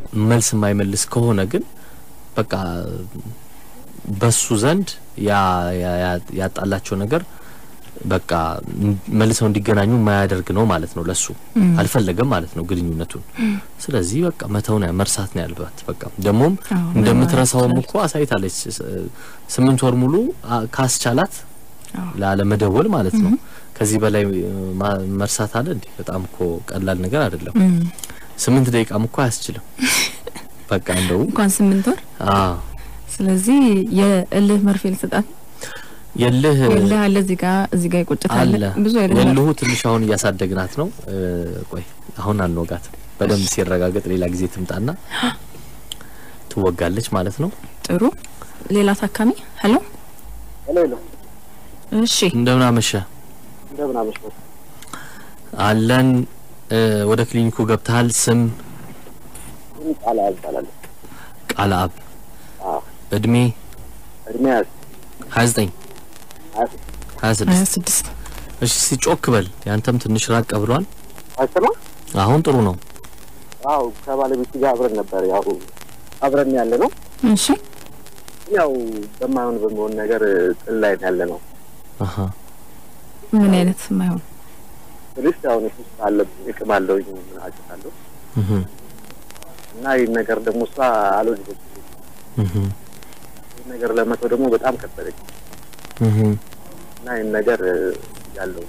መልስ የማይመልስ ከሆነ ግን በቃ በሱ ዘንድ ያ ያ- ያ- ያጣላቸው ነገር በቃ መልሰው እንዲገናኙ የማያደርግ ነው ማለት ነው። ለሱ አልፈለገም ማለት ነው ግንኙነቱን። ስለዚህ በቃ መተውን መርሳት ነው ያለባት። በቃ ደግሞም አዎ፣ እንደምትረሳውም መማር እኮ አሳይታለች። ስ- ስምንት ወር ሙሉ አ- ካስቻላት አዎ። ላለመደወል ማለት ነው። ከዚህ በላይ እ, ማ- መርሳት አለ እንዴ? በጣም እኮ ቀላል ነገር አይደለም። እም፣ ስምንት ደቂቃም እኮ አያስችልም። በቃ እንደው እንኳን ስምንት ወር። አዎ ስለዚህ የእልህ መርፌ ልሰጣት የልህ የእልህ አለ እዚህ ጋር እዚህ ጋር ይቆጭት አለ አለ ብዙ አይነት የልሁ ትንሽ አሁን እያሳደግናት ነው። እ, ቆይ አሁን አንወጋት። በደንብ ሲረጋገጥ ሌላ ጊዜ ትምጣና ትወጋለች ማለት ነው። ጥሩ ሌላ ታካሚ ሄሎ ሄሎ ሄሎ፣ እሺ እንደምን አመሸ እንደምን አመሽህ? አለን። እ, ወደ ክሊኒኩ ገብተሃል? ስም ምን ቃል አባላለሁ። ቃለ አብ አዎ እድሜ እድሜ ያዝ 29 ሀያ 26 ሀያ ስድስት እሺ ሲጮክ በል ያንተም ትንሽ ራቅ ብሏል። አይሰማ አሁን ጥሩ ነው። አዎ ከባለቤት ጋር አብረን ነበር። ያው አብረን ያለ ነው። እሺ ያው በማይሆን በሚሆን ነገር ጥል ላይ ያለ ነው። አሀ ምን አይነት የማይሆን ትንሽ ያው ሱስ አለብኝ እቅም አለውኝ ምን አጭታለሁ እህ እና ይህን ነገር ደግሞ እሷ አልወደደችም። እህ ይህን ነገር ለመተው ደግሞ በጣም ከበደች እህ እና ይህን ነገር ያለው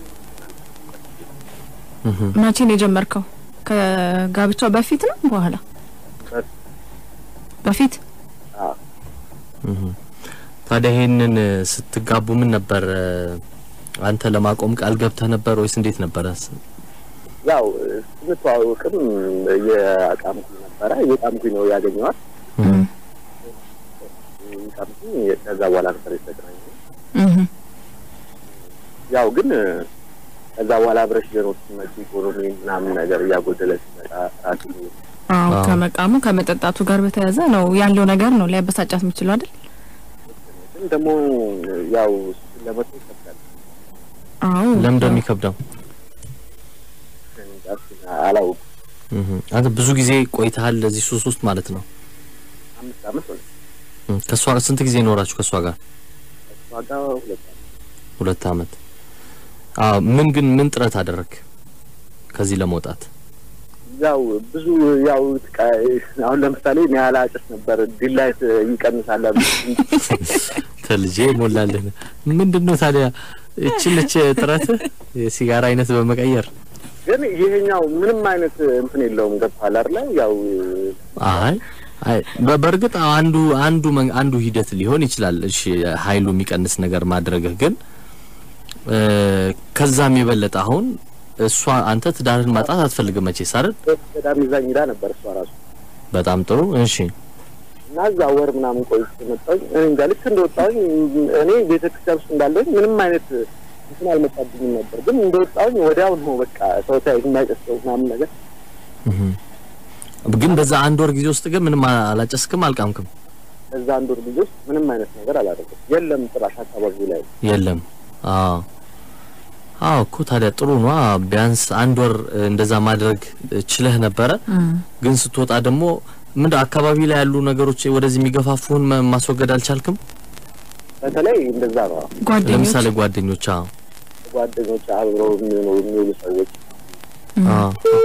እህ መቼ ነው የጀመርከው? ከጋብቻው በፊት ነው በኋላ? በፊት። በፊት አዎ እህ ታዲያ ይሄንን ስትጋቡ ምን ነበር እ፣ አንተ ለማቆም ቃል ገብተህ ነበር ወይስ እንዴት ነበረ? ያው ስንተዋወቅም እየቃምኩኝ ነበረ። እየቃምኩኝ ነው ያገኘዋት። እህ እየቃምኩኝ ከዛ በኋላ ነበር የተገናኘነው። እህ ያው ግን ከዛ በኋላ አብረሽ ጀኖች ሲመጪ ኢኮኖሚ ምናምን ነገር እያጎደለ ሲመጣ ራሱ አዎ አዎ። ከመቃሙ ከመጠጣቱ ጋር በተያያዘ ነው ያለው ነገር ነው ሊያበሳጫት የሚችለው አይደል? ግን ደግሞ ያው እሱን ለመተው ይከብዳል። አዎ ለምን እንደሚከብደው እንጃ እሱን አላውቅም። እህ አንተ ብዙ ጊዜ ቆይተሃል ለዚህ ሱስ ውስጥ ማለት ነው። አምስት አመት ሆነ እህ ከሷ ስንት ጊዜ ኖራችሁ ከሷ ጋር? ከእሷ ጋር ሁለት አመት ሁለት አመት። አዎ ምን ግን ምን ጥረት አደረግ ከዚህ ለመውጣት? ያው ብዙ ያው ትቃ- አሁን ለምሳሌ እኔ አላጭስ ነበር ዲላይት ይቀንሳል አሉ። ተልጄ ሞላልህ ምንድን ነው ታዲያ እችን እች ጥረት የሲጋራ አይነት በመቀየር ግን ይሄኛው ምንም አይነት እንትን የለውም። ገብቶሃል አይደለ? ያው አይ አይ በ- በእርግጥ አንዱ አንዱ መን- አንዱ ሂደት ሊሆን ይችላል። እሺ ኃይሉ የሚቀንስ ነገር ማድረግህ ግን እ፣ ከዛም የበለጠ አሁን እሷ አንተ ትዳርህን ማጣት አትፈልግም መቼስ አይደል? በጣም ይዛኝ ሄዳ ነበር እሷ ራሱ በጣም ጥሩ እሺ። እና እዛ ወር ምናምን ቆይቼ መጣሁኝ። እኔ እንጃ ልክ እንደወጣሁኝ እኔ ቤተክርስቲያን ውስጥ እንዳለሁኝ ምንም አይነት እንትን አልመጣብኝም ነበር። ግን እንደወጣሁኝ ወዲያው ነው በቃ ሰው ሳይ የማይጨሰው ምናምን ነገር እህ ግን በዛ አንድ ወር ጊዜ ውስጥ ግን ምንም አ- አላጨስክም፣ አልቃምክም? እዛ አንድ ወር ጊዜ ውስጥ ምንም አይነት ነገር አላደረኩም። የለም ጭራሽ አካባቢው ላይ የለም። አዎ አዎ እኮ ታዲያ ጥሩ ነው። ቢያንስ አንድ ወር እ፣ እንደዛ ማድረግ እ፣ ችለህ ነበረ። ግን ስትወጣ ደግሞ ምን አካባቢ ላይ ያሉ ነገሮች ወደዚህ የሚገፋፉን ማ- ማስወገድ አልቻልክም? በተለይ እንደዛ ነው። ጓደኞች ለምሳሌ ጓደኞች አዎ ጓደኞች አብረው የሚኖሩ የሚውሉ ሰዎች አዎ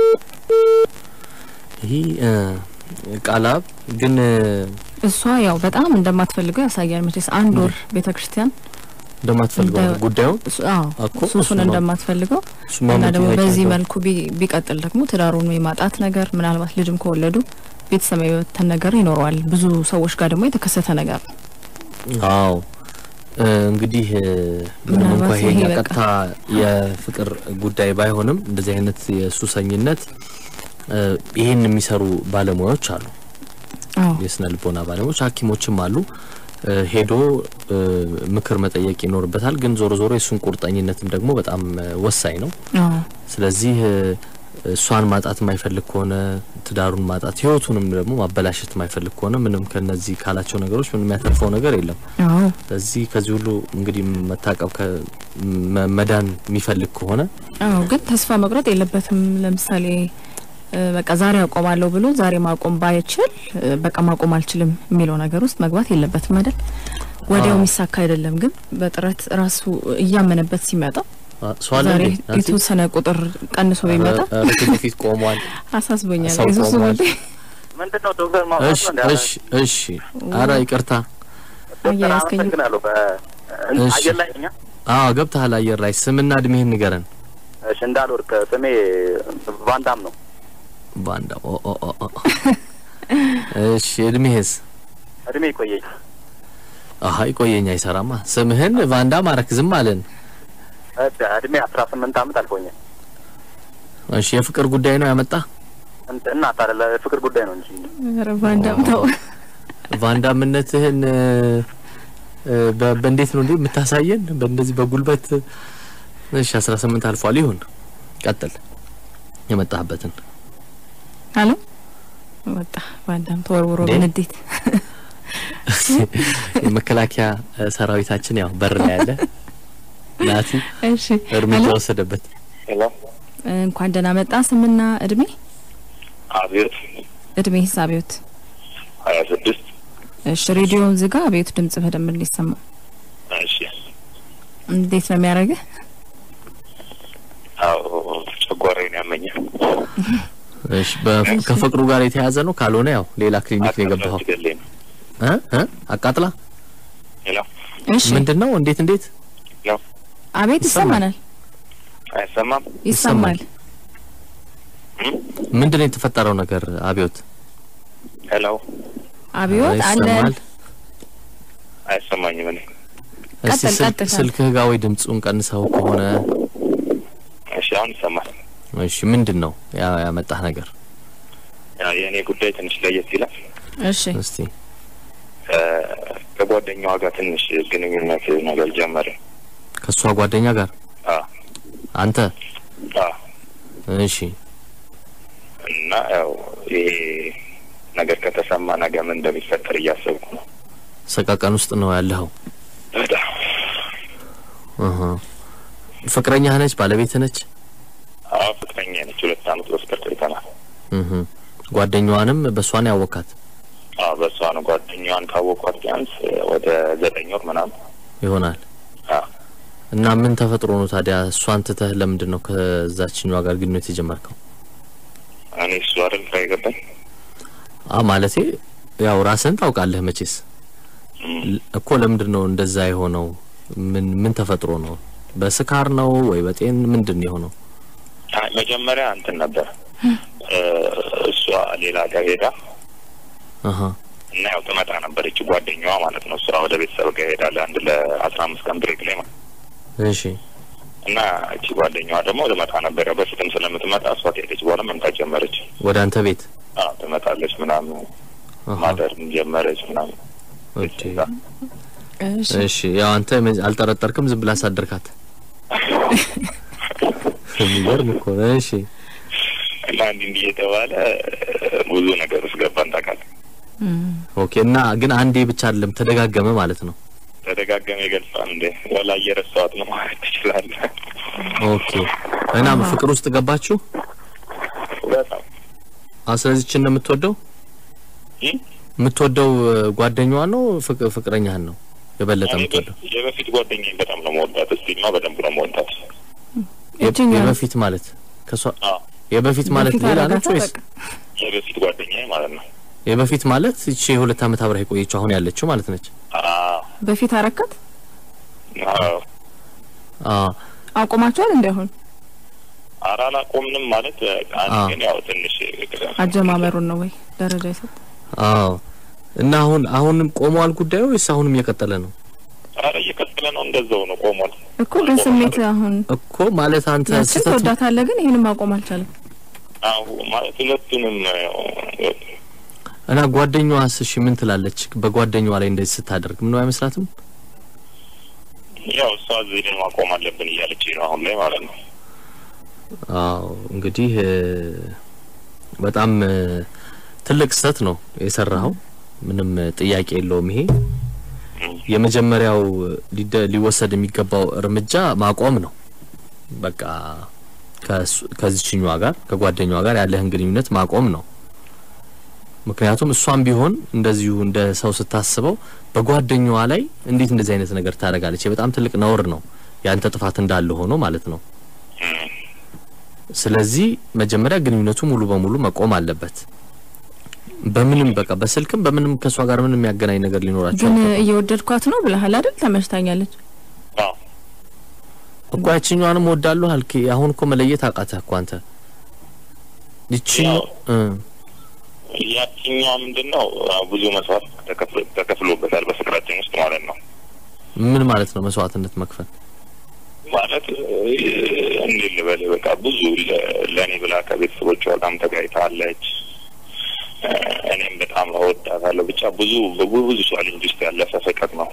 ይህ እ፣ ቃላብ ግን እ፣ እሷ ያው በጣም እንደማትፈልገው ያሳያል። መቼስ አንድ ወር ቤተክርስቲያን እንደማትፈልገው እንደ- ጉዳዩን እሱ- አዎ እኮ ሱሱን እሱማ- እንደማትፈልገው እሱማ እና ደግሞ ጥያቄ በዚህ ነው። መልኩ ቢ- ቢቀጥል ደግሞ ትዳሩን የማጣት ነገር ምናልባት ልጅም ከወለዱ ቤተሰብ የመበተን ነገር ይኖረዋል። ብዙ ሰዎች ጋር ደግሞ የተከሰተ ነገር ነው። አዎ እ፣ እንግዲህ እ፣ ምንም እንኳ ምናልባት ይሄ ይሄ በቃ- ቀጥታ የፍቅር ጉዳይ ባይሆንም እንደዚህ አይነት የሱሰኝነት እ፣ ይሄን የሚሰሩ ባለሙያዎች አሉ። አዎ የስነ ልቦና ባለሙያዎች ሐኪሞችም አሉ። እ፣ ሄዶ እ፣ ምክር መጠየቅ ይኖርበታል። ግን ዞሮ ዞሮ የእሱን ቁርጠኝነትም ደግሞ በጣም እ፣ ወሳኝ ነው። አዎ ስለዚህ እ፣ እሷን ማጣት የማይፈልግ ከሆነ ትዳሩን ማጣት ህይወቱንም ደግሞ ማበላሸት የማይፈልግ ከሆነ ምንም ከነዚህ ካላቸው ነገሮች ምንም የሚያተርፈው ነገር የለም። አዎ ስለዚህ ከዚህ ሁሉ እንግዲህ መታቀብ ከ መ- መዳን የሚፈልግ ከሆነ አዎ ግን ተስፋ መቁረጥ የለበትም። ለምሳሌ እ፣ በቃ ዛሬ አቆማለሁ ብሎ ዛሬ ማቆም ባይችል እ፣ በቃ ማቆም አልችልም የሚለው ነገር ውስጥ መግባት የለበትም አይደል? ወዲያው አዎ። የሚሳካ አይደለም። ግን በጥረት ራሱ እያመነበት ሲመጣ አ፣ ሰው አለ ዛሬ እንዴ? ናቲ? የተወሰነ ቁጥር ቀንሶ ቢመጣ ኧረ፣ ኧረ ፊት ለፊት ቆሟል። አሳስቦኛል። ሰው የሱስ ቆሟል። ጉዳይ ምንድን ነው ዶክተር እሺ ማውራት ነው እሺ እሺ። ኧረ ይቅርታ። ዶክተር አያያዝከኝ። አመሰግናለሁ። እሺ። በአየር ላይ እኛ አዎ ገብተሃል አየር ላይ። ስምና እድሜህን ንገረን። እሺ እንዳልወርቅ ስሜ ቫንዳም ነው። ባንዳ ኦ ኦ ኦ ኦ። እሺ እድሜህስ? እድሜ ይቆየኝ። አሀ ይቆየኝ አይሰራማ። ስምህን ቫንዳ ማረክ ዝም አለን። እድ- እድሜ አስራ ስምንት አመት አልፎኛል። እሺ የፍቅር ጉዳይ ነው ያመጣ እንት- እና ታዲያ ለፍቅር ጉዳይ ነው እንጂ ኧረ ባንዳም ተው። ቫንዳምነትህን እ፣ እ፣ በ- በእንዴት ነው እንዴ የምታሳየን? በእንደዚህ በጉልበት እሺ፣ አስራ ስምንት አልፏል። ይሁን ቀጥል የመጣህበትን አሎ ወጣ ባንዳም ተወርውሮ እንዴ? በንዴት የመከላከያ እ፣ ሰራዊታችን ያው በር ላይ ያለ ናቲ እሺ እርምጃ አሎ ወሰደበት። ሄሎ እንኳን ደህና መጣ። ስምና እድሜ አብዮት እድሜ ሂሳቢዎት ሀያ ስድስት እሺ ሬዲዮውን ዝጋ። አቤቱ ድምጽ በደንብ እንዲሰማ እሺ እንዴት ነው የሚያደርግህ? አዎ ጨጓራዬን ያመኛል እሺ በ- ከፍቅሩ ጋር የተያያዘ ነው። ካልሆነ ያው ሌላ ክሊኒክ ነው የገባኸው። ገለኝ ነው እ እ አቃጥላ ሄሎ እሺ ምንድን ነው? እንዴት እንዴት ሄሎ አቤት ይሰማል። ይሰማናል፣ አይሰማም ይሰማል። ምንድን ነው የተፈጠረው ነገር? አብዮት ሄሎ አብዮት አለ ይሰማል? አይሰማኝም እኔ እስቲ ቀጥል፣ ስልክ- ቀጥል። ስልክህ ጋር ወይ ድምፁን ቀንሰው ከሆነ እሺ አሁን ይሰማል እሺ ምንድን ነው ያ- ያመጣህ ነገር? ያው የእኔ ጉዳይ ትንሽ ለየት ይላል እሺ እስቲ እ፣ ከጓደኛዋ ጋር ትንሽ ግንኙነት ነገር ጀመረ ከእሷ ጓደኛ ጋር አ አንተ አ እሺ እና ያው ይሄ ነገር ከተሰማ ነገ ምን እንደሚፈጠር እያሰብኩ ነው ሰቃቀን ውስጥ ነው ያለኸው። በጣም እህ ፍቅረኛህ ነች? ባለቤትህ ነች? አዎ ፍቅረኛ ነች ሁለት አመት በፍቅር ቆይተናል እህ ጓደኛዋንም በእሷን ያወካት አዎ በእሷ ነው ጓደኛዋን ካወቋት ቢያንስ ወደ ዘጠኝ ወር ምናምን ይሆናል። አዎ እና ምን ተፈጥሮ ነው ታዲያ እሷን ትተህ ለምንድን ነው ከዛችኛዋ ጋር ግንኙነት የጀመርከው? እኔ እሱ አይደል ግራ የገባኝ አ ማለቴ ያው ራስህን ታውቃለህ መቼስ እም፣ ል- እኮ ለምንድን ነው እንደዛ የሆነው? ምን ምን ተፈጥሮ ነው? በስካር ነው ወይ በጤን ምንድን ነው የሆነው? አይ መጀመሪያ እንትን ነበር እ፣ እሷ ሌላ ጋር ሄዳ አሀ እና ያው ትመጣ ነበረች ጓደኛዋ ማለት ነው። እሷ ወደ ቤተሰብ ጋር ሄዳ ለአንድ ለአስራ አምስት ቀን ብሬክ ላይ ማለት እሺ እና እቺ ጓደኛዋ ደግሞ ትመጣ ነበር። ያው በፊትም ስለምትመጣ እሷ ከሄደች በኋላ መምጣት ጀመረች። ወደ አንተ ቤት አዎ ትመጣለች ምናምን አሀ ማደርም ጀመረች ምናምን ኦኬ እሺ እሺ ያው አንተ መ- አልጠረጠርክም፣ ዝም ብላ አሳደርካት። የሚገርም እኮ ነው። እሺ እና እንዲህ እንዲህ እየተባለ ብዙ ነገር ውስጥ ገባን ታውቃለህ። እም፣ ኦኬ እና ግን አንዴ ብቻ አይደለም ተደጋገመ ማለት ነው። ተደጋገመ ይገልጻል እንዴ ወላ እየረሳኋት ነው ማለት ትችላለህ። ኦኬ እና ፍቅር ውስጥ ገባችሁ? በጣም አዎ ስለዚህ እችን ነው የምትወደው? እም? የምትወደው እ፣ ጓደኛዋን ነው ፍቅ- ፍቅረኛህን ነው የበለጠ እኔ የምትወደው? በ- የበፊት ጓደኛዬን በጣም ነው መወዳት። እስቲል ነው በደንብ ነው መወዳት። የ- የትኛዋ? የበፊት ማለት ከሷ አዎ የበፊት ማለት በፊት ሌላ አረጋታ ነች ወይስ በቃ። የበፊት ጓደኛዬ ማለት ነው። የበፊት ማለት እቺ የሁለት ዓመት አብራ የቆየችው አሁን ያለችው ማለት ነች? አዎ በፊት አረካት አዎ አዎ አቁማችኋል እንዲ አሁን ኧረ አላቆምንም ማለት አንድ አዎ። ግን ያው ትንሽ አጀማመሩን ነው ወይ ደረጃ ይሰጥ አዎ እና አሁን አሁንም ቆመዋል ጉዳዩ ወይስ አሁንም እየቀጠለ ነው? ኧረ እየቀጠለ ነው እንደዛው ነው ቆሟል። እኮ ግን ስሜት አሁን እኮ ማለት አንተ ያችን ስህተት ትወዳታለህ፣ ግን ይህንም ማቆም አልቻለም። አዎ ማለት ሁለቱንም ያው እና ጓደኛዋስ እሺ ምን ትላለች? በጓደኛዋ ላይ እንደዚህ ስታደርግ ምነው አይመስላትም? ያው እሷ እዚህ ላይ ማቆም አለብን እያለች ነው አሁን ላይ ማለት ነው። አዎ እንግዲህ እ፣ በጣም እ፣ ትልቅ ስህተት ነው የሰራኸው። ምንም እ፣ ጥያቄ የለውም። ይሄ የመጀመሪያው ሊደ- ሊወሰድ የሚገባው እርምጃ ማቆም ነው። በቃ ከእሱ- ከዚችኛዋ ጋር ከጓደኛዋ ጋር ያለህን ግንኙነት ማቆም ነው። ምክንያቱም እሷም ቢሆን እንደዚሁ እንደ ሰው ስታስበው በጓደኛዋ ላይ እንዴት እንደዚህ አይነት ነገር ታደርጋለች? ይህ በጣም ትልቅ ነውር ነው። ያንተ ጥፋት እንዳለ ሆኖ ማለት ነው። ስለዚህ መጀመሪያ ግንኙነቱ ሙሉ በሙሉ መቆም አለበት። በምንም በቃ በስልክም በምንም ከእሷ ጋር ምንም የሚያገናኝ ነገር ሊኖራቸው ግን አይገባም። እየወደድኳት ነው ብለሃል አይደል? ተመችታኛለች። አዎ እኮ ያችኛዋንም ወዳለሁ አልክ። አሁን እኮ መለየት አቃተህ እኮ አንተ ይችኛው እ ያችኛዋ ምንድን ነው አዎ፣ ብዙ መስዋዕት ተከፍሎ- ተከፍሎበታል በፍቅራችን ውስጥ ማለት ነው። ምን ማለት ነው መስዋዕትነት መክፈል? ማለት እ፣ እንዴት ልበል በቃ ብዙ ለ- ለእኔ ብላ ከቤተሰቦቿ በጣም ተጋይታለች። እ፣ እኔም በጣም እወዳታለሁ። ብቻ ብዙ በብዙ ብዙ ቻሌንጅ ውስጥ ያለፈ ፍቅር ነው።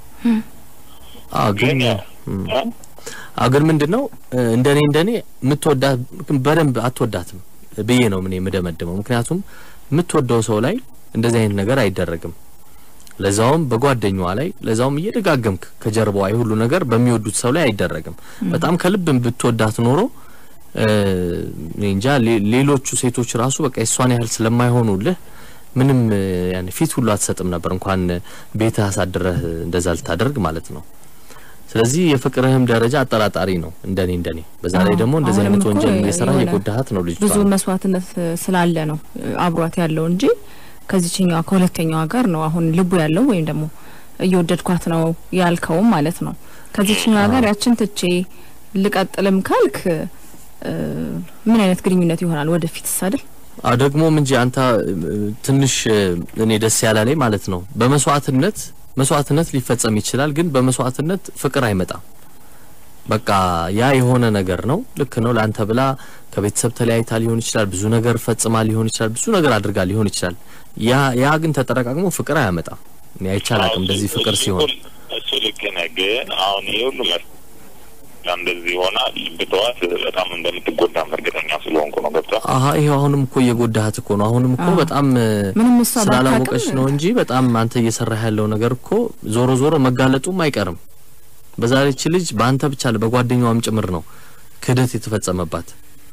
አዎ ግን ግን እም፣ እ? አዎ ግን ምንድን ነው እ፣ እንደኔ እንደኔ የምትወዳት ግን በደንብ አትወዳትም ብዬ ነው ምን የምደመድመው። ምክንያቱም የምትወደው ሰው ላይ እንደዚህ አይነት ነገር አይደረግም። ለዛውም በጓደኛዋ ላይ ለዛውም እየደጋገምክ ከጀርባዋ ይህ ሁሉ ነገር በሚወዱት ሰው ላይ አይደረግም። በጣም ከልብ ብትወዳት ኖሮ እ፣ እኔ እንጃ ሌ- ሌሎቹ ሴቶች ራሱ በቃ የሷን ያህል ስለማይሆኑልህ ምንም እ፣ ያኔ ፊት ሁሉ አትሰጥም ነበር እንኳን ቤትህ አሳድረህ እንደዛ ልታደርግ ማለት ነው። ስለዚህ የፍቅርህም ደረጃ አጠራጣሪ ነው እንደኔ እንደኔ። በዛ ላይ አዎ፣ ደግሞ እንደዚህ አሁንም አይነት እኮ ወንጀል እየሰራ የሆነ የጎዳሃት ነው ልጅቷ። ብዙ መስዋዕትነት እ፣ ስላለ ነው እ፣ አብሯት ያለው እንጂ ከዚችኛዋ ከሁለተኛዋ ጋር ነው አሁን ልቡ ያለው ወይም ደግሞ እየወደድኳት ነው ያልከውም ማለት ነው። ከዚችኛዋ ጋር ያችን ትቼ ልቀጥልም ካልክ እ፣ ምን አይነት ግንኙነት ይሆናል ወደፊት አይደል? አ ደግሞም እንጂ አንተ እ፣ ትንሽ እ፣ እኔ ደስ ያላለኝ ማለት ነው በመስዋዕትነት መስዋዕትነት ሊፈጸም ይችላል፣ ግን በመስዋዕትነት ፍቅር አይመጣም። በቃ ያ የሆነ ነገር ነው። ልክ ነው። ለአንተ ብላ ከቤተሰብ ተለያይታ ሊሆን ይችላል፣ ብዙ ነገር ፈጽማ ሊሆን ይችላል፣ ብዙ ነገር አድርጋ ሊሆን ይችላል። ያ ያ ግን ተጠረቃቅሞ ፍቅር አያመጣም። እኔ አይቻላቅም እንደዚህ ፍቅር እሱ- ሲሆን እሱ ልክ ነህ። ግን አሁን ይሄ ሁሉ መ እንደዚህ ሆና ብተዋት በጣም እንደምትጎዳም እርግጠኛ ስለሆንኩ ነው። ገብቷል። አሀ ይሄው አሁንም እኮ እየጎዳሃት እኮ ነው። አሁንም እኮ አዎ። በጣም እ፣ ምንም እሷ ስላላወቀች ባታውቅም ነው እንጂ በጣም አንተ እየሰራህ ያለው ነገር እኮ ዞሮ ዞሮ መጋለጡም አይቀርም። በዛ ላይ ይህች ልጅ በአንተ ብቻ ለ በጓደኛዋም ጭምር ነው ክህደት የተፈጸመባት።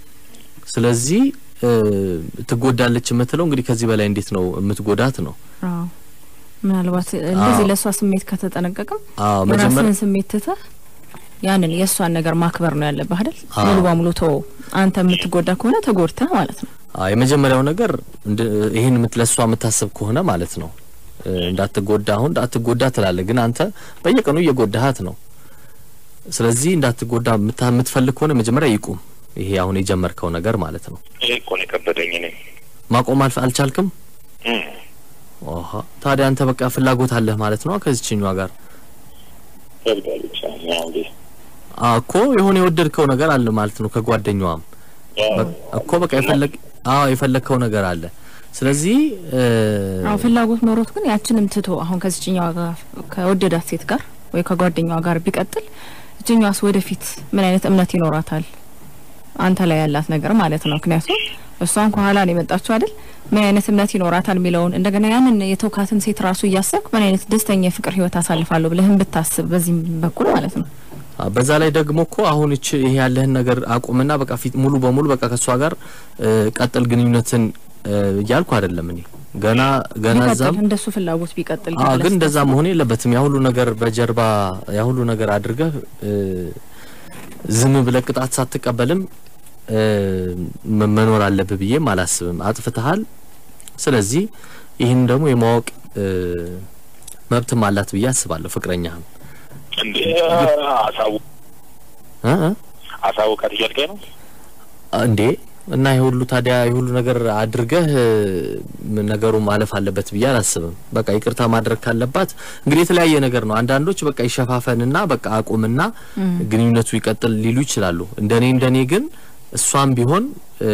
ስለዚህ እ፣ ትጎዳለች የምትለው እንግዲህ ከዚህ በላይ እንዴት ነው የምትጎዳት ነው? አዎ ምናልባት እንደዚህ አዎ። ለእሷ ስሜት ከተጠነቀቅም አዎ መጀመሪያ የራስህን ስሜት ትተህ ያንን የእሷን ነገር ማክበር ነው ያለብህ አይደል? አዎ። ሙሉ በሙሉ ተወው። አንተ የምትጎዳ ከሆነ ተጎድተህ ማለት ነው። አዎ የመጀመሪያው ነገር እንድ- ይሄን የምት ለሷ የምታስብ ከሆነ ማለት ነው እ፣ እንዳትጎዳ አሁን እንዳትጎዳ ትላለህ፣ ግን አንተ በየቀኑ እየጎዳሃት ነው። ስለዚህ እንዳትጎዳ የምታ- የምትፈልግ ከሆነ መጀመሪያ ይቁም። ይሄ አሁን የጀመርከው ነገር ማለት ነው። ይሄ እኮ ነው የከበደኝ እኔ ማቆም አልፍ አልቻልክም። እም። ኦሃ ታዲያ አንተ በቃ ፍላጎት አለህ ማለት ነው ከዚችኛዋ ጋር ከብዷል ብቻ ያው እንግዲህ አ እኮ የሆነ የወደድከው ነገር አለ ማለት ነው ከጓደኛዋም ያው በ- እኮ በቃ የፈለግ አዎ የፈለግከው ነገር አለ። ስለዚህ እ፣ አዎ ፍላጎት ኖሮት ግን ያችንም ትቶ አሁን ከዚችኛዋ ጋር ከወደዳት ሴት ጋር ወይ ከጓደኛዋ ጋር ቢቀጥል እችኛዋስ ወደፊት ምን አይነት እምነት ይኖራታል? አንተ ላይ ያላት ነገር ማለት ነው። ምክንያቱም እሷን ከኋላ ነው የመጣችው አይደል? ምን አይነት እምነት ይኖራታል የሚለውን እንደገና ያንን የተውካትን ሴት ራሱ እያሰብክ ምን አይነት ደስተኛ የፍቅር ህይወት አሳልፋለሁ ብለህም ብታስብ በዚህም በኩል ማለት ነው። አ፣ በዛ ላይ ደግሞ እኮ አሁን እቺ ይሄ ያለህን ነገር አቁምና በቃ ፊት ሙሉ በሙሉ በቃ ከሷ ጋር እ፣ ቀጥል ግንኙነትን እ፣ እያልኩ አይደለም እኔ ገና ገና ቢቀጥል እዛም እንደሱ ፍላጎት ቢቀጥል አዎ ብለህ ግን እንደዛ ስታስብ መሆን የለበትም። ያ ሁሉ ነገር በጀርባ ያ ሁሉ ነገር አድርገህ እ፣ ዝም ብለህ ቅጣት ሳትቀበልም እ፣ መ- መኖር አለብህ ብዬም አላስብም። አጥፍተሃል። ስለዚህ ይህን ደግሞ የማወቅ እ፣ መብትም አላት ብዬ አስባለሁ። ፍቅረኛህም እንዴ አሳው እ እ አሳውቃት እያልከኝ ነው? እንዴ እና ይህ ሁሉ ታዲያ ይህ ሁሉ ነገር አድርገህ እ፣ ነገሩ ማለፍ አለበት ብዬ አላስብም። በቃ ይቅርታ ማድረግ ካለባት እንግዲህ የተለያየ ነገር ነው። አንዳንዶች በቃ ይሸፋፈንና በቃ አቁምና ግንኙነቱ ይቀጥል ሊሉ ይችላሉ። እንደኔ እንደኔ ግን እሷም ቢሆን እ፣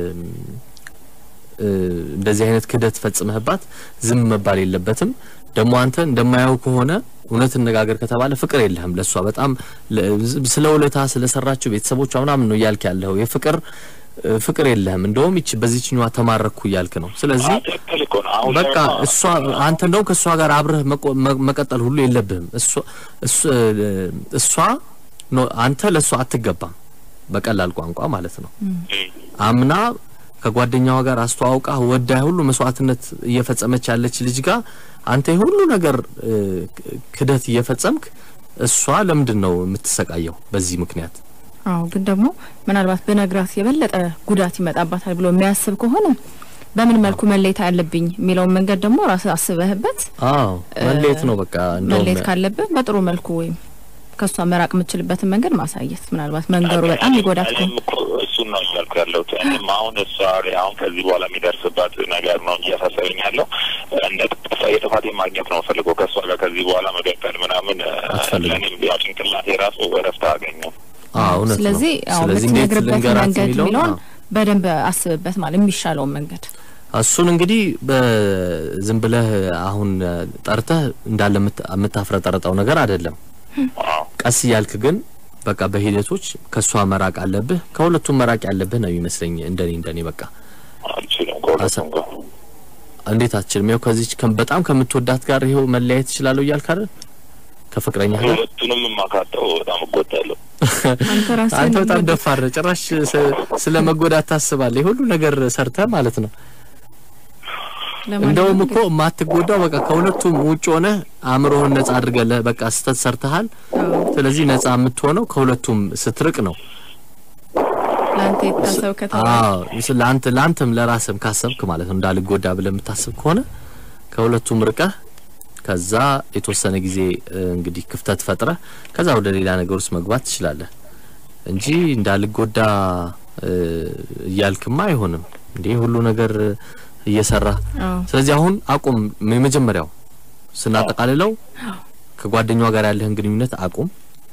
እ፣ እንደዚህ አይነት ክህደት ፈጽመህባት ዝም መባል የለበትም። ደግሞ አንተ እንደማያው ከሆነ እውነት እነጋገር ከተባለ ፍቅር የለህም ለእሷ በጣም ለ- ስለ ውለታ ስለሰራችው ቤተሰቦቿ ምናምን ነው እያልክ ያለኸው የፍቅር እ፣ ፍቅር የለህም። እንደውም ይቺ በዚህኛዋ ተማረኩ እያልክ ነው። ስለዚህ አዎ፣ ትክክል እኮ ነው። አሁን በቃ ደግሞ እሷ አንተ እንደውም ከእሷ ጋር አብረህ መቆ- መ- መቀጠል ሁሉ የለብህም። እሷ እሱ- እሷ ኖ አንተ ለእሷ አትገባም። በቀላል ቋንቋ ማለት ነው። አምና ከጓደኛዋ ጋር አስተዋውቃ ወዳ ሁሉ መስዋዕትነት እየፈጸመች ያለች ልጅ ጋር አንተ የሁሉ ነገር እ፣ ክደት እየፈጸምክ እሷ ለምንድን ነው የምትሰቃየው በዚህ ምክንያት? አዎ ግን ደግሞ ምናልባት በነግራት የበለጠ ጉዳት ይመጣባታል ብሎ የሚያስብ ከሆነ በምን መልኩ መለየት አለብኝ የሚለውን መንገድ ደግሞ ራስህ አስበህበት አዎ መለየት ነው በቃ እንደውም መለየት ካለብህ በጥሩ መልኩ ወይም ከእሷ መራቅ የምችልበትን መንገድ ማሳየት ምናልባት መንገዱ በጣም ይጎዳት ከሆነ እኔም እኮ እሱን ነው እያልኩ ያለሁት። እኔም አሁን እሷ ላይ አሁን ከዚህ በኋላ የሚደርስባት ነገር ነው እያሳሰበኝ ያለው። እንደ ጥፋ የጥፋቴ ማግኘት ነው ፈልገው ከእሷ ጋር ከዚህ በኋላ መቀጠል ምናምን አትፈልግም። እኔም ያው ጭንቅላቴ ራሱ እረፍት አገኘው። አዎ እውነት ነው። ስለዚህ አዎ ስለዚህ እንዴት የምትነግርበት ልንገራት መንገድ የሚለውን የሚለውን አዎ። በደንብ አስብበት ማለት የሚሻለውን መንገድ እሱን እንግዲህ በዝም ብለህ አሁን ጠርተህ እንዳለ የምት- የምታፍረጠርጠው ነገር አይደለም። አዎ ቀስ እያልክ ግን በቃ በሂደቶች ከእሷ መራቅ አለብህ። ከሁለቱም መራቅ ያለብህ ነው የሚመስለኝ እንደኔ እንደኔ በቃ አልችልም ከሁለቱም ጋር እንዴት አትችልም? ያው ከዚች ከም- በጣም ከምትወዳት ጋር ይኸው መለያየት ትችላለሁ እያልክ አይደል? ከፍቅረኛ ጋር ሁለቱንም የማካተው በጣም እጎዳለሁ። አንተ ራስህ አንተ በጣም ደፋር ነህ። ጭራሽ ስ- ስለ መጎዳት ታስባለህ። የሁሉ ነገር ሰርተህ ማለት ነው። እንደውም እኮ የማትጎዳው በቃ ከሁለቱም ውጭ ሆነ አእምሮህን ነጻ አድርገህ ለ- በቃ ስህተት ሰርተሃል። ስለዚህ ነጻ የምትሆነው ከሁለቱም ስትርቅ ነው። ለአንተ የታሰብ ከተማ አዎ ስ- ለአንተ ለአንተም ለራስህም ካሰብክ ማለት ነው እንዳልጎዳ ብለህ የምታስብ ከሆነ ከሁለቱም ርቀህ ከዛ የተወሰነ ጊዜ እ፣ እንግዲህ ክፍተት ፈጥረህ ከዛ ወደ ሌላ ነገር ውስጥ መግባት ትችላለህ እንጂ እንዳልጎዳ እ፣ እያልክማ አይሆንም እንዴ ሁሉ ነገር እየሰራ አዎ ስለዚህ አሁን አቁም። የመጀመሪያው ስናጠቃልለው ከጓደኛዋ ጋር ያለህን ግንኙነት አቁም።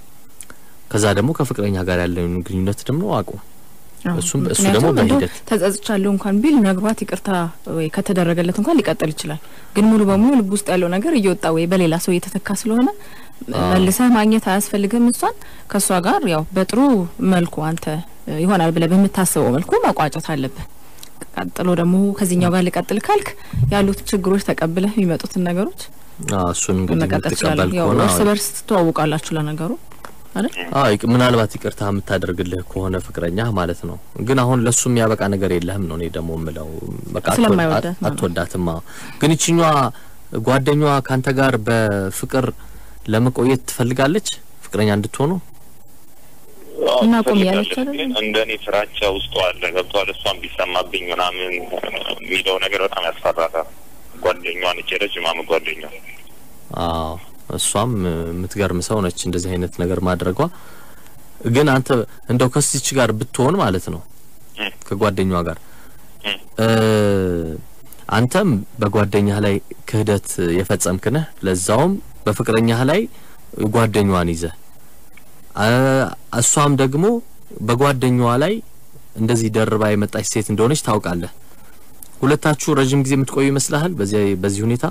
ከዛ ደግሞ ከፍቅረኛ ጋር ያለህን ግንኙነት ደግሞ አቁም። አዎ። እሱም እሱ ምክንያቱም ደግሞ እንደው በሂደት ተጸጽቻለሁ እንኳን ቢል ነግሯት ይቅርታ ወይ ከተደረገለት እንኳን ሊቀጥል ይችላል። ግን ሙሉ በሙሉ ልብ ውስጥ ያለው ነገር እየወጣ ወይ በሌላ ሰው እየተተካ ስለሆነ መልሰህ ማግኘት አያስፈልግም። እሷን ከእሷ ጋር ያው በጥሩ መልኩ አንተ እ፣ ይሆናል ብለህ በምታስበው መልኩ መቋጨት አለብህ። ቀጥሎ ደግሞ ከዚህኛው ጋር ልቀጥል ካልክ ያሉት ችግሮች ተቀብለህ የሚመጡትን ነገሮች አዎ፣ እሱን እንግዲህ መቀጠል የምትቀበል ትችላለህ። ያው ከሆነ እርስ በርስ ትተዋውቃላችሁ ለነገሩ አይደል? አዎ፣ ይቅ- ምናልባት ይቅርታ የምታደርግልህ ከሆነ ፍቅረኛ ማለት ነው። ግን አሁን ለሱ የሚያበቃ ነገር የለህም ነው እኔ ደግሞ የምለው። በቃ አትወ- ስለማይወዳት አት- ነው። አትወዳትም። አዎ። ግን ይችኛዋ ጓደኛዋ ካንተ ጋር በፍቅር ለመቆየት ትፈልጋለች ፍቅረኛ እንድትሆኑ አዎ፣ እና ቁም ትፈልጋለች፣ ያለች አይደል? ግን እንደ እኔ ፍራቻ ውስጡ አለ ገብቷል። እሷን ቢሰማብኝ ምናምን የሚለው ነገር በጣም ያስፈራታል። ጓደኛዋን እቼ ረጅም ዓመት ጓደኛ አዎ እሷም እ፣ የምትገርም ሰው ነች እንደዚህ አይነት ነገር ማድረጓ። ግን አንተ እንደው ከዚች ጋር ብትሆን ማለት ነው እ። ከጓደኛዋ ጋር እ። እ፣ አንተም በጓደኛህ ላይ ክህደት የፈጸምክ ነህ፣ ለዛውም በፍቅረኛህ ላይ ጓደኛዋን ይዘህ አ፣ እሷም ደግሞ በጓደኛዋ ላይ እንደዚህ ደርባ የመጣች ሴት እንደሆነች ታውቃለህ። ሁለታችሁ ረጅም ጊዜ የምትቆዩ ይመስልሃል በዚህ በዚህ ሁኔታ?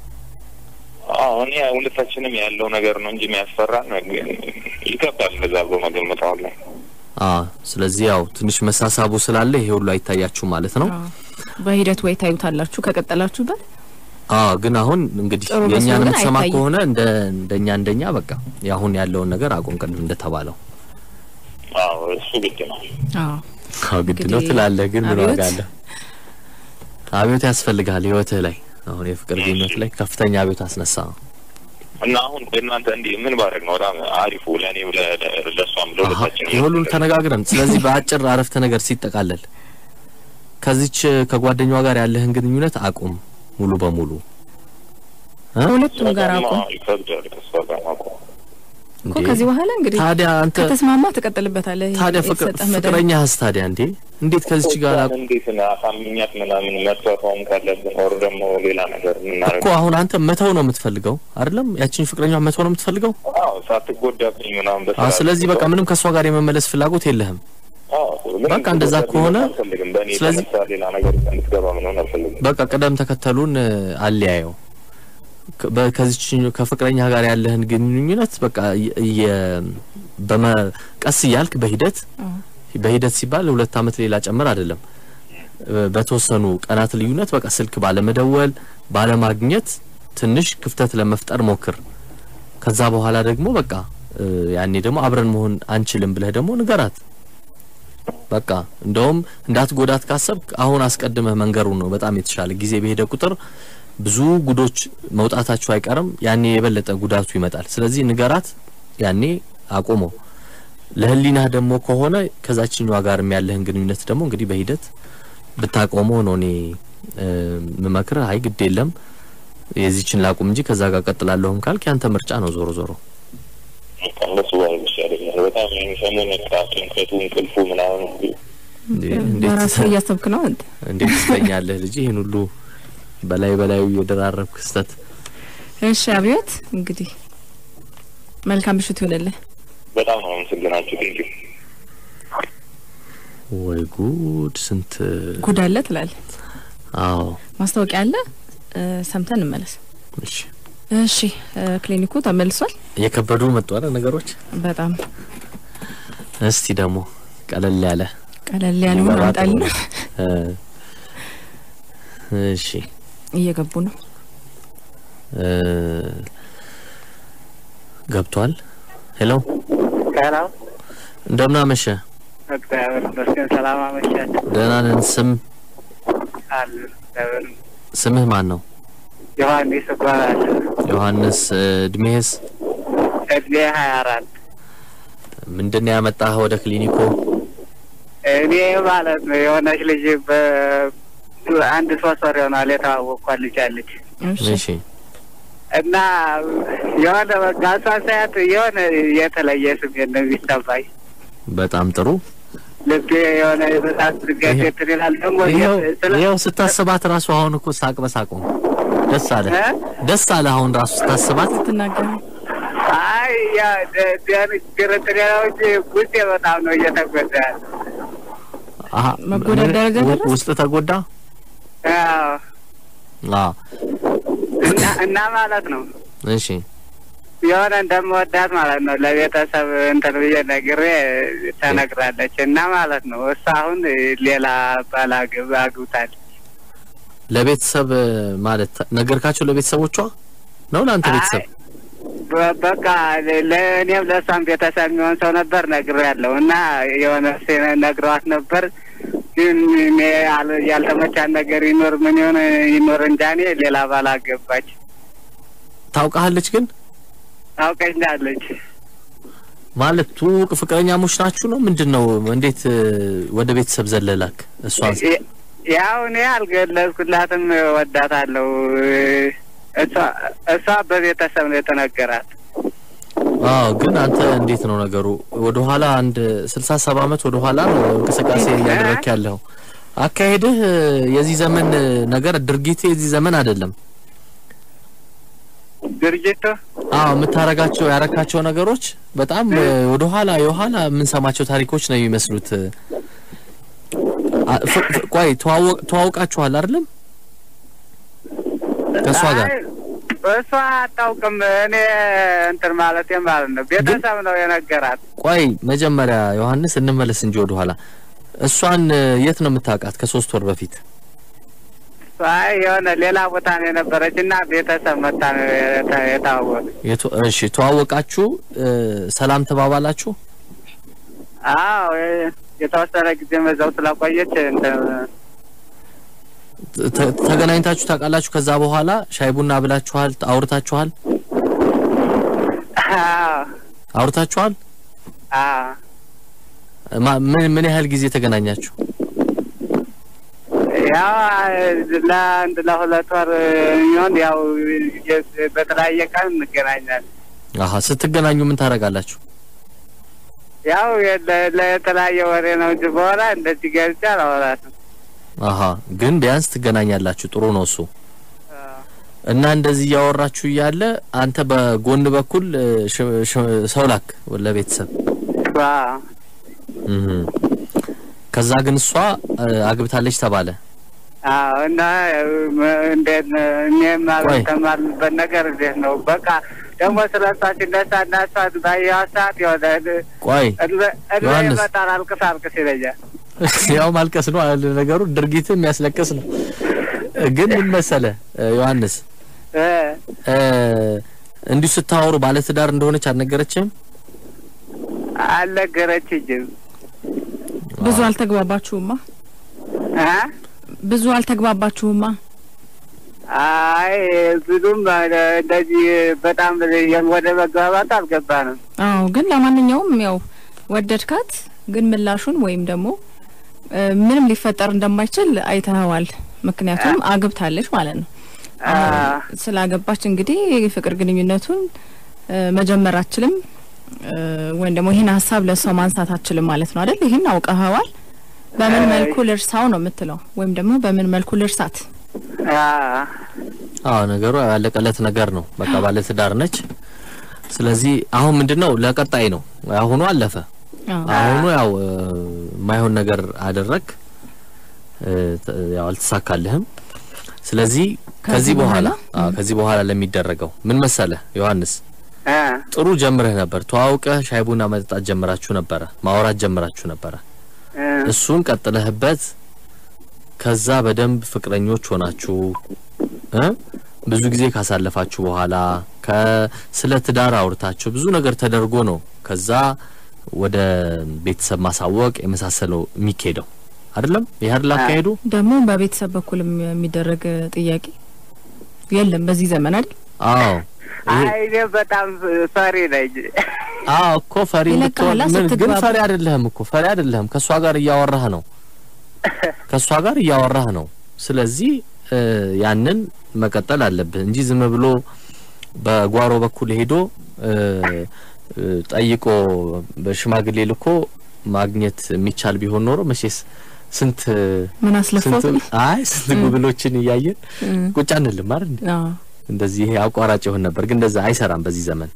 አዎ እኔ ሁለታችንም ያለው ነገር ነው እንጂ የሚያስፈራን ግን ይገባል። እንደዛ ብሎ መገመት አሁን ላይ አዎ ስለዚህ ያው ትንሽ መሳሳቡ ስላለ ይሄ ሁሉ አይታያችሁ ማለት ነው። አዎ። በሂደት ወይ ታዩታላችሁ ከቀጠላችሁበት አዎ ግን አሁን እንግዲህ ጥሩ መስሎ የእኛን ግን የምትሰማ አይታይም። ከሆነ እንደ እንደኛ እንደኛ በቃ የአሁን ያለውን ነገር አቁም፣ ቅድም እንደተባለው አዎ እሱ ግድ ነው። አዎ አዎ ግድ ነው እንግዲህ ትላለህ። ግን ምን አብዮት? ዋጋ አለ? አብዮት ያስፈልጋል ህይወትህ ላይ አሁን የፍቅር ግንኙነት ላይ ከፍተኛ አብዮት አስነሳ። እና አሁን እናንተ እንዲህ ምን ባደርግ ነው በጣም አሪፉ ለእኔ ለ- ለ- ለእሷም አሀ ለሁለታችን የሁሉን ተነጋግረን ስለዚህ በአጭር አረፍተ ነገር ሲጠቃለል ከዚች ከጓደኛዋ ጋር ያለህን ግንኙነት አቁም ሙሉ በሙሉ እ? ከሁለቱም ጋር አቁም ይከብዳል ከእሷ ጋር ማቆም እኮ እንዴ? ከዚህ በኋላ እንግዲህ ታዲያ አንተ ከተስማማ ትቀጥልበታለህ። ታዲያ ፍቅር የተሰጠህ መደብ ፍቅረኛህስ ታዲያ እንዴ እንዴት ከዚች ጋር አቁ- እንዴት ነው አሳምኛት ምናምን መጥቷቷም ካለብን ወር ደግሞ ሌላ ነገር እኮ የምናደርግ አሁን አንተ መተው ነው የምትፈልገው አይደለም? ያችን ፍቅረኛ መተው ነው የምትፈልገው? አዎ ሳትጎዳብኝ ምናምን በስራ አዎ። ስለዚህ በቃ ምንም ከእሷ ጋር የመመለስ ፍላጎት የለህም። አዎ፣ ምንም በቃ እንደዛ ትጎዳብኝ ከሆነ አልፈልግም። በእኔ ስለዚህ- የተነሳ ሌላ ነገር እንድትገባ ምናምን አልፈልግም። በቃ ቅደም ተከተሉን እ፣ አለያየው። ከ- በ- ከዚች ከፍቅረኛ ጋር ያለህን ግንኙነት በቃ የ- የ- በመ ቀስ እያልክ በሂደት አዎ። በሂደት ሲባል ሁለት አመት ሌላ ጨምር አይደለም እ፣ በተወሰኑ ቀናት ልዩነት በቃ ስልክ ባለመደወል ባለማግኘት ትንሽ ክፍተት ለመፍጠር ሞክር። ከዛ በኋላ ደግሞ በቃ እ፣ ያኔ ደግሞ አብረን መሆን አንችልም ብለህ ደግሞ ንገራት። በቃ እንደውም እንዳትጎዳት ካሰብክ አሁን አስቀድመህ መንገሩ ነው በጣም የተሻለ። ጊዜ በሄደ ቁጥር ብዙ ጉዶች መውጣታቸው አይቀርም። ያኔ የበለጠ ጉዳቱ ይመጣል። ስለዚህ ንገራት፣ ያኔ አቁመው። ለህሊናህ ደግሞ ከሆነ ከዛችኛዋ ጋርም ያለህን ግንኙነት ደግሞ እንግዲህ በሂደት ብታቆመው ነው እኔ እ፣ ምመክርህ። አይ ግድ የለም የዚችን ላቁም እንጂ ከዛ ጋር ቀጥላለሁም ካልክ ያንተ ምርጫ ነው ዞሮ ዞሮ በቃ እንደሱ ባይሆን ይሻለኛል። በጣም ይሄን ሰሞን በቃ ጭንቀቱ፣ እንቅልፉ ምናምን እንዴ፣ እንዴት በራስህ እያሰብክ ነው አንተ። እንዴት ትተኛለህ ልጅ? ይህን ሁሉ በላይ በላዩ የደራረብ ክስተት እሺ አብዮት፣ እንግዲህ መልካም ምሽት ይሆንልህ። በጣም ነው አመሰግናችሁ። ቴንኪው ወይ ጉድ! ስንት ጉድ አለ ትላለህ። አዎ። ማስታወቂያ አለ እ፣ ሰምተን እንመለስ። እሺ እሺ እ፣ ክሊኒኩ ተመልሷል። የከበዱ መጡ አይደል ነገሮች። በጣም እስቲ ደግሞ ቀለል ያለ ቀለል ያለውን ገባ ጥሩ አምጣልና ነው። እ፣ እሺ እየገቡ ነው። እ፣ ገብቷል። ሄሎ ሄሎ እንደምን አመሸ? እግዚአብሔር ይመስገን። ሰላም አመሻችሁ። ደህና ነን። ስም አሉ እግዚአብሔር ስምህ ማን ነው? ዮሐንስ እባላለሁ። ዮሐንስ። እ፣ እድሜህስ እድሜ ሀያ አራት ምንድን ነው ያመጣህ ወደ ክሊኒኩ? እኔ ማለት ነው የሆነች ልጅ በአንድ ሶስት ወር ይሆናል የተዋወቅኳት ልጅ አለች እሺ እሺ እና የሆነ በቃ እሷን ሳያት የሆነ የተለየ ስሜት ነው የሚሰማኝ። በጣም ጥሩ። ልቤ የሆነ በጣም ድጋት ይሄ- እንትን ይላል። ደግሞ ይኸው ስለ ይኸው ስታስባት ራሱ አሁን እኮ ሳቅ በሳቅ ነው። ደስ አለ እ? ደስ አለ አሁን ራሱ ስታስባት። ትናገር አይ ያ ደ- ደ- ግርግር ነው እንጂ ውስጤ በጣም ነው እየተጎዳ ያለ። አሀ መጎዳት ምን- ደረጃ ው- ደረስክ? ውስጥ ተጎዳ። አዎ። አዎ እና እና ማለት ነው እሺ የሆነ እንደምወዳት ማለት ነው ለቤተሰብ እንትን ብዬ ነግሬ ተነግራለች እና ማለት ነው እሷ አሁን ሌላ ባል አግብ አግብታለች። ለቤተሰብ ማለት ነገርካቸው? ለቤተሰቦቿ ነው ለአንተ ቤተሰብ? አይ፣ በ- በቃ ለ- ለእኔም ለእሷም ቤተሰብ የሚሆን ሰው ነበር ነግሬ ያለው እና የሆነ ሴ- ነግረዋት ነበር ግን እኔ ያል- ያልተመቻት ነገር ይኖር ምን ይሆን ይኖር እንጃ እኔ ሌላ ባል አገባች ታውቃለች ግን ታውቀኛለች። ማለት ትውውቅ ፍቅረኛሞች ናችሁ ነው ምንድን ነው? እንዴት እ፣ ወደ ቤተሰብ ዘለላክ? እሷን የ- ያው እኔ አልገለጽኩላትም ወዳታለሁ። እሷ እሷ በቤተሰብ ነው የተነገራት። አዎ ግን አንተ እንዴት ነው ነገሩ? ወደ ኋላ አንድ ስልሳ ሰባ አመት ወደ ኋላ ነው እንቅስቃሴ እያደረክ ያለው። አካሄድህ እ፣ የዚህ ዘመን እ፣ ነገር ድርጊት የዚህ ዘመን አይደለም። ድርጅቱ አዎ የምታረጋቸው ያረካቸው ነገሮች በጣም እ፣ ወደ ኋላ የኋላ የምንሰማቸው ታሪኮች ነው የሚመስሉት። እ፣ አ- ፍ- ፍ- ቆይ ተዋወቅ ተዋውቃችኋል አይደለም? ከእሷ ጋር አይ፣ እሷ አታውቅም። እኔ እንትን ማለት ማለት ነው ቤተሰብ ነው የነገራት። ቆይ መጀመሪያ ዮሐንስ እንመለስ እንጂ ወደ ኋላ እሷን እ፣ የት ነው የምታውቃት? ከሶስት ወር በፊት አይ የሆነ ሌላ ቦታ ነው የነበረች እና ቤተሰብ መታ ነው የተ- የተዋወቁ። የቱ- እሺ ተዋወቃችሁ፣ እ፣ ሰላም ተባባላችሁ። አዎ የ- የተወሰነ ጊዜ መዛው ስለቆየች እንትን ተ- ተገናኝታችሁ ታውቃላችሁ? ከዛ በኋላ ሻይ ቡና ብላችኋል? አውርታችኋል? አዎ አውርታችኋል? አዎ ማ- ምን ምን ያህል ጊዜ ተገናኛችሁ? ያው ለአንድ ለሁለት ወር የሚሆን ያው የ- በተለያየ ቀን እንገናኛለን። አሀ ስትገናኙ ምን ታደርጋላችሁ? ያው የ- ለተለያየ ወሬ ነው እንጂ በኋላ እንደዚህ ገብቼ አላወራትም። አሀ ግን ቢያንስ ትገናኛላችሁ። ጥሩ ነው እሱ አዎ። እና እንደዚህ እያወራችሁ እያለ አንተ በጎን በኩል እ፣ ሽ- ሽ- ሰው ላክ ለቤተሰብ አዎ እህ። ከዛ ግን እሷ እ፣ አግብታለች ተባለ። አዎ እና ም- እንዴት ነው እኔም ቆይ። አልተማርንበት ነገር እንዴት ነው? በቃ ደግሞ ስለ እሷ ሲነሳ እና እሷ ባየኋት ሰዓት የሆነ ቆይ እድሜ እድሜ ዮሐንስ። ይመጣል አልቅስ አልቅስ ይለኛል። ያው ማልቀስ ነው አይደል ነገሩ፣ ድርጊት የሚያስለቅስ ነው። ግን ምን መሰለ እ፣ ዮሐንስ እ እ፣ እንዲሁ ስታወሩ ባለትዳር እንደሆነች አልነገረችም? አልነገረችኝም። ብዙ አልተግባባችሁማ? እ? ብዙ አልተግባባችሁማ? አይ ብዙም እንደዚህ በጣም ወደ መግባባት አልገባንም። አዎ ግን ለማንኛውም ያው ወደድካት፣ ግን ምላሹን ወይም ደግሞ እ፣ ምንም ሊፈጠር እንደማይችል አይተኸዋል። ምክንያቱም አግብታለች ማለት ነው። አ፣ ስላገባች እንግዲህ የፍቅር ግንኙነቱን እ፣ መጀመር አችልም እ፣ ወይም ደግሞ ይህን ሀሳብ ለሰው ማንሳት አችልም ማለት ነው አይደል? ይህን አውቀኸዋል። በምን መልኩ ልርሳው ነው የምትለው፣ ወይም ደግሞ በምን መልኩ ልርሳት? አ፣ አዎ ነገሩ ያለቀለት ነገር ነው። በቃ ባለ ትዳር ነች። ስለዚህ አሁን ምንድነው ለቀጣይ ነው። አሁኑ አለፈ። አዎ አሁኑ ያው እ፣ የማይሆን ነገር አደረግ እ፣ ተ- ያው አልተሳካልህም። ስለዚህ ከዚህ ከዚህ በኋላ በኋላ? አዎ ከዚህ በኋላ ለሚደረገው ምን መሰለህ ዮሐንስ አ፣ ጥሩ ጀምረህ ነበር። ተዋውቀህ ሻይ ቡና መጠጣት ጀምራችሁ ነበረ፣ ማውራት ጀምራችሁ ነበረ። እ፣ እሱን ቀጥለህበት ከዛ በደንብ ፍቅረኞች ሆናችሁ እ ብዙ ጊዜ ካሳለፋችሁ በኋላ ከስለ ትዳር አውርታችሁ ብዙ ነገር ተደርጎ ነው ከዛ ወደ ቤተሰብ ማሳወቅ የመሳሰለው የሚካሄደው አይደለም። ይህ አይደል አካሄዱ? ደግሞ በቤተሰብ በኩልም የሚደረግ ጥያቄ የለም በዚህ ዘመን አይደል? አዎ ይሄ- አይ እኔ በጣም ፈሪ ነኝ። አዎ እኮ ፈሪ ይለቅሃል ብትሆን ምን ግን ስትግባባ። ፈሪ አይደለህም እኮ ፈሪ አይደለህም። ከእሷ ጋር እያወራህ ነው ከእሷ ጋር እያወራህ ነው። ስለዚህ እ፣ ያንን መቀጠል አለብህ እንጂ ዝም ብሎ በጓሮ በኩል ሄዶ እ፣ እ፣ ጠይቆ በሽማግሌ ልኮ ማግኘት የሚቻል ቢሆን ኖሮ መቼስ ስንት ምን አስለፋት? ስንት አይ ስንት ጉብሎችን እያየን ቁጭ አንልም አይደል? እንዴ? አዎ እንደዚህ ይሄ አቋራጭ ይሆን ነበር፣ ግን እንደዛ አይሰራም በዚህ ዘመን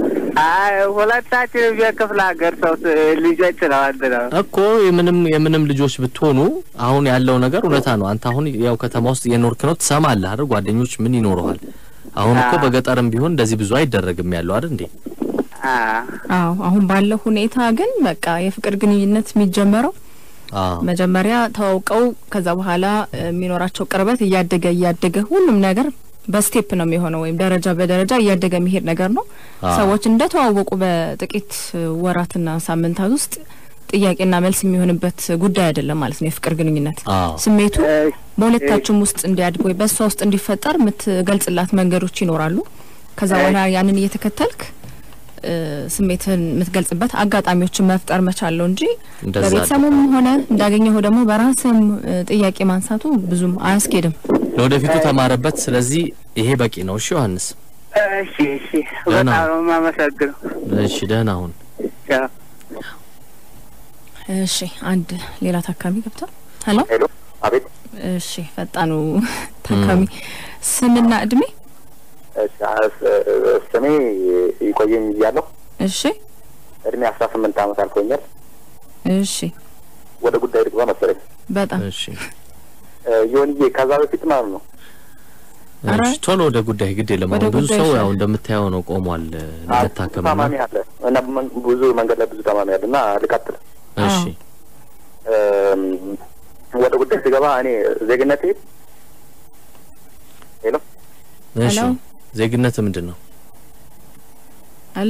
አይ ሁለታችንም የክፍለ ሀገር ሰው ስ- ልጆች ነው አንድ ነው። እኮ የምንም የምንም ልጆች ብትሆኑ አሁን ያለው ነገር እውነታ ነው። አንተ አሁን ያው ከተማ ውስጥ የኖርክ ነው ትሰማለህ አይደል? ጓደኞች ምን ይኖረዋል? አሁን እኮ አዎ። በገጠርም ቢሆን እንደዚህ ብዙ አይደረግም ያለው አይደል እንዴ? አ፣ አዎ አሁን ባለው ሁኔታ ግን በቃ የፍቅር ግንኙነት የሚጀመረው አዎ መጀመሪያ ተዋውቀው ከዛ በኋላ እ፣ የሚኖራቸው ቅርበት እያደገ እያደገ ሁሉም ነገር በስቴፕ ነው የሚሆነው ወይም ደረጃ በደረጃ እያደገ የሚሄድ ነገር ነው። አዎ። ሰዎች እንደተዋወቁ በጥቂት እ፣ ወራትና ሳምንታት ውስጥ ጥያቄና መልስ የሚሆንበት ጉዳይ አይደለም ማለት ነው። የፍቅር ግንኙነት አዎ ስሜቱ እ፣ በሁለታችሁም ውስጥ እንዲያድግ ወይ በእሷ ውስጥ እንዲፈጠር የምትገልጽላት መንገዶች ይኖራሉ። ከዛ በኋላ ያንን እየተከተልክ እ፣ ስሜትህን የምትገልጽበት አጋጣሚዎችን መፍጠር መቻል ነው እንጂ እንደዛ በቤተሰቡም ሆነ እንዳገኘው ደግሞ በራስህም እ፣ ጥያቄ ማንሳቱ ብዙም አያስኬድም። ለወደፊቱ ተማረበት። ስለዚህ ይሄ በቂ ነው። እሺ ዮሐንስ፣ እሺ እሺ፣ ደህና። በጣም ነው የማመሰግነው። እሺ ደህና ሁን። ቻው። እሺ አንድ ሌላ ታካሚ ገብቷል። ሄሎ ሄሎ፣ አቤት። እሺ ፈጣኑ ታካሚ ስምና እድሜ እሺ፣ ስ- ስሜ ይቆየኝ እያለሁ እሺ እድሜ አስራ ስምንት ዓመት አልፎኛል። እሺ ወደ ጉዳይ ልግባ መሰለኝ። በጣም እሺ ይሁንዬ ከዛ በፊት ማለት ነው ኧረ። እሺ፣ ቶሎ ወደ ጉዳይ ግድ የለም። ወደ አሁን ብዙ ጉዳይ ሰው ይሻላል። ያው እንደምታየው ነው ቆሟል እ፣ ለመታከም እና ታማሚ አለ እና መን- ብዙ መንገድ ላይ ብዙ ታማሚ አለ እና ልቀጥል። እሺ እም፣ ወደ ጉዳይ ስገባ እኔ ዜግነቴ ሄሎ እሺ ሄሎ ዜግነት ምንድን ነው? ሄሎ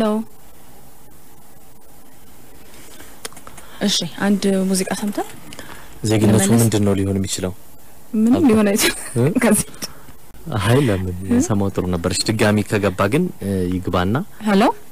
እሺ አንድ ሙዚቃ ሰምተን ዜግነቱ ለመለስ? ምንድን ነው ሊሆን የሚችለው? ምንም ሊሆን አይችልም። እ? ከዚህ አይ ለምን ሰማው ጥሩ ነበረች። ድጋሚ ከገባ ግን እ፣ ይግባና ሄሎ